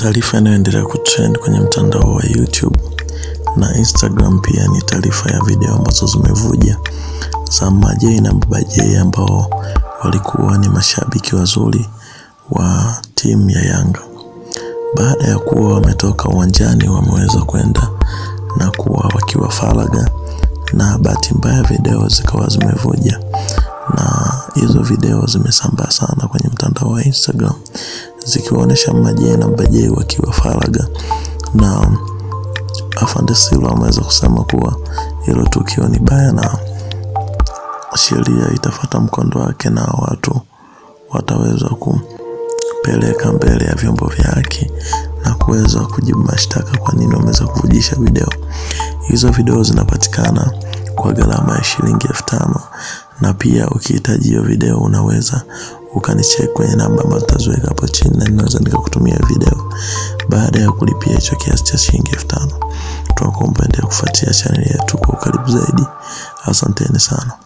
Taarifa inayoendelea kutrend kwenye mtandao wa YouTube na Instagram pia ni taarifa ya video ambazo zimevuja za Majay na Baba Jay ambao walikuwa ni mashabiki wazuri wa timu ya Yanga. Baada ya kuwa wametoka uwanjani, wameweza kwenda na kuwa wakiwa faraga, na bahati mbaya video zikawa zimevuja, na hizo video zimesambaa sana kwenye mtandao wa Instagram zikiwaonyesha Majay na Baba Jay wakiwa faraga, na Afande Silo ameweza kusema kuwa hilo tukio ni baya na sheria itafata mkondo wake na watu wataweza kumpeleka mbele ya vyombo vya haki na kuweza kujibu mashtaka kwa nini wameweza kuvujisha video hizo. Video zinapatikana kwa gharama ya shilingi elfu tano na pia ukihitaji hiyo video unaweza ukanicheck kwenye namba ambazo tutaziweka hapo chini, na ninaweza nikakutumia video baada ya kulipia hicho kiasi cha shilingi elfu tano. Tunakuomba endelea kufuatia chaneli yetu kwa ukaribu zaidi. Asanteni sana.